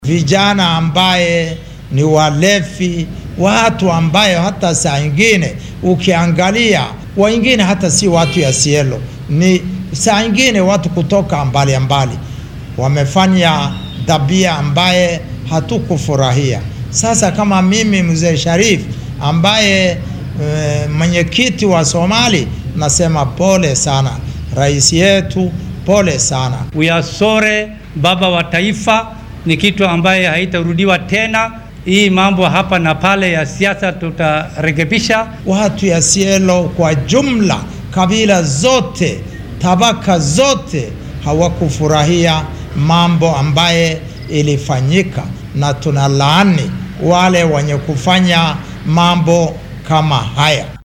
vijana ambaye ni walevi, watu ambayo hata saa ingine ukiangalia wengine hata si watu ya Sielo, ni saa ingine watu kutoka mbali mbali wamefanya tabia ambaye hatukufurahia. Sasa kama mimi mzee Sharif ambaye e, mwenyekiti wa Somali, nasema pole sana rais yetu, pole sana. We are sorry, baba wa taifa, ni kitu ambaye haitarudiwa tena. Hii mambo hapa na pale ya siasa tutarekebisha. Watu ya Sielo kwa jumla, kabila zote, tabaka zote hawakufurahia mambo ambaye ilifanyika, na tunalaani wale wenye kufanya mambo kama haya.